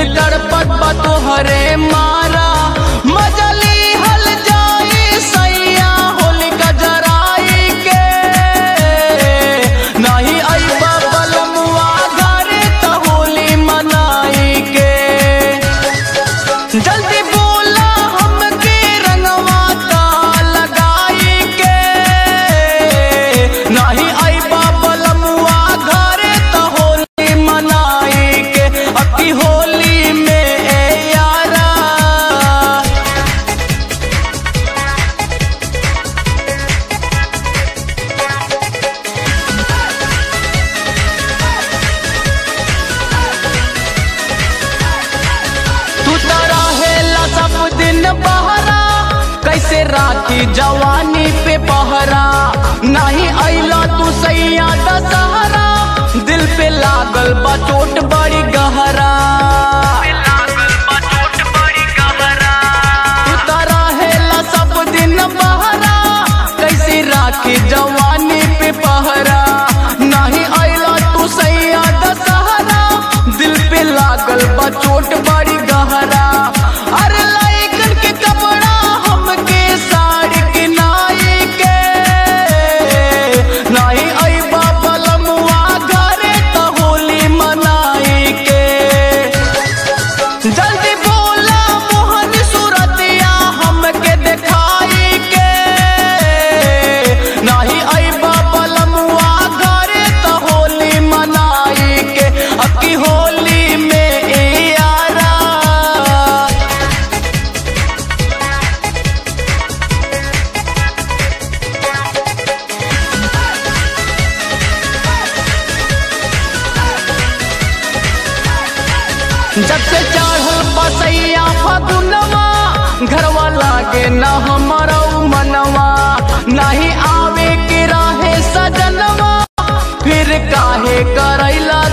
तड़पत बा तोहरे मारा मजली हल जाई सैया होलिका जराई के नहीं अइबा बलमुआ घरे त होली मनाई के जल्दी बोला हमके रंगवा ता लगाई के नहीं अइबा बलमुआ घरे त होली मनाई के अकी होली में ए यारा तू तो रहेला सब दिन बहरा कैसे राखी जवानी पे पहरा नहीं अइला तू सैया दशहरा दिल पे लागल बा चोट बड़ी गहरा तू तो रहेला सब दिन बहरा कैसे राखी जवानी पे पहरा नहीं अइला तू सैया दशहरा दिल पे लागल बा चोट बड़ी गहरा अरे लाइकन के कपड़ा हमके साड़ी किनाई के नहीं अइबा बलमुआ घरे त होली मनाई के जल्दी बोला मोहन सूरतिया हमके दिखाई के नहीं अइबा बलमुआ घरे त होली मनाई के अकी होली में ए यारा जब से चढ़ल बसैया फगुनवा घरवा लागे न हमारा मनवा नहीं आवे के रहे सजनवा फिर काहे करैला